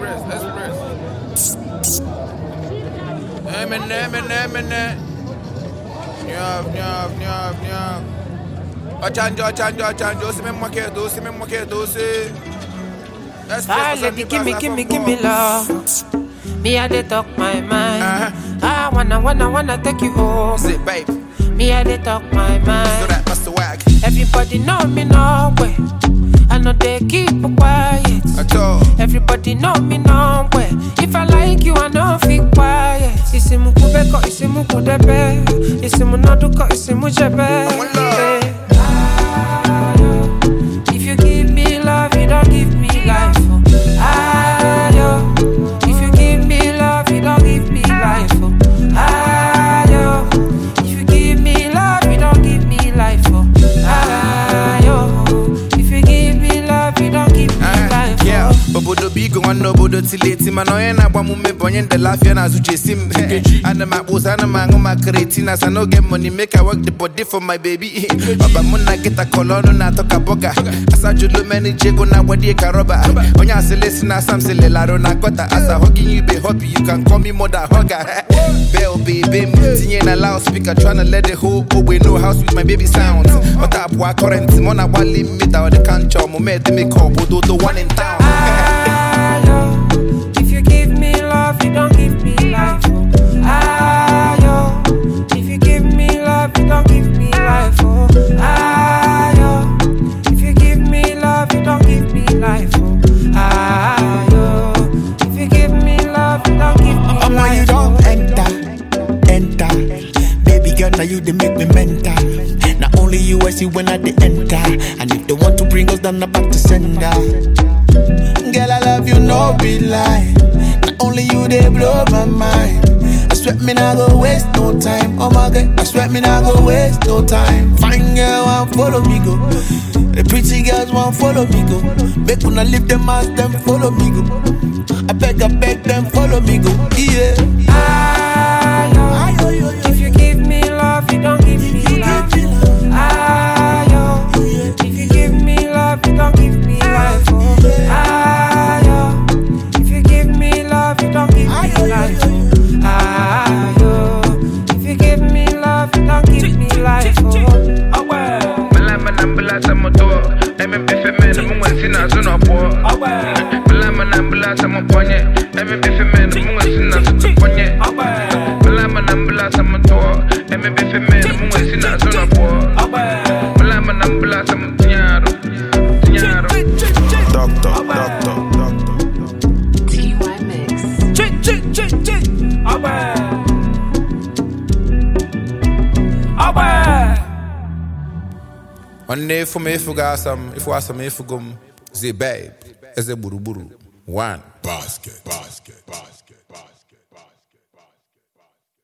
Express, Express. Emine, emine, emine. Nyav, nyav, nyav, nyav. Ochanjo, ochanjo, ochanjo. Ose me mwake do, ose me mwake do, ose. Express, Ah, ose lady, mi give me, pasa give me, from give me boss. love. Me, I dey talk my mind. Uh-huh. I wanna, wanna, wanna take you home. Sit, babe. Me, I dey talk my So mind. that Master Wag. Everybody know me no way. I know they keep quiet. At all. Everybody know me no way. If I like you, I know feel quiet. Isimu kubeko, isimu kudebe. Isimu naduko, isimu jebe. I'm love. Ah, yo. If you give me love, you don't give me life. Oh. Ah, yo. If you give me love, you don't give me life. Oh. Ah, yo. If you give me love, you don't give me life. Oh. Ah, yo. If you give me love, you don't give me life. Oh. Yeah, obodo bigo nwanne obodo tileti mana onye na-agba m ume bụ onye ndele afịa na azụchesi m ana m akpụzi ana m aṅụ ma kretina sa n'oge money make I work the body for my baby ọba mụ na nkịta kọlọ ọnụ na-atọ ka bọga asajulu meniji ego na agbadie ka rọba onye asịlị si na asam sịlị larụ na akọta asa hugging you be hobby you can call me mother hugger bell baby m tinye na loudspeaker tryna let the whole ogbe know how sweet my baby sounds ọta abụọ current mụ na agbalị mmita ọ dị ka ncha ọmụme edemeka obodo the one in town Ah, yo. If you give me love, you don't give me life. Oh. Ah, yo. If you give me love, you don't give me life. Oh. Ah, yo. If you give me love, you don't give me life. Oh. Ah, yo. If you give me love, you don't give me Omo, you life. don't oh. enter, enter. Baby girl, now you they make me mental. Not only you I see when I they enter. And if they want to bring us down, I'm back to sender. Girl, I love you, no be lie. Not only you they blow my mind. I swear me not go waste no time. Oh my god, I swear me not go waste no time. Fine girl, want follow me go. The pretty girls want follow me go. Make una leave them ass, them follow me go. I beg, I beg them follow me go. Yeah. Ah, yo. If you give me love, you don't give me life. Ah, yo. If you give me love, you don't give me life. Oh. Ah, yo. If you give me love, you don't give me life. Oh. Ah, yo. If you give me love, you don't give me life. Oh. Malama na mbula sa moto Eme bife mene munga sina zuna po Malama na mbula sa moponye Eme bife mene munga sina zuna ponye Malama na mbula sa moto Eme bife mene munga sina zuna po Malama na mbula sa mtinyaro Mtinyaro Doctor, doctor, doctor. TY Mix. Nwanne efu m efu ga asam Efu asam efu gum Zi babe Eze gburugburu One Basket, basket, basket.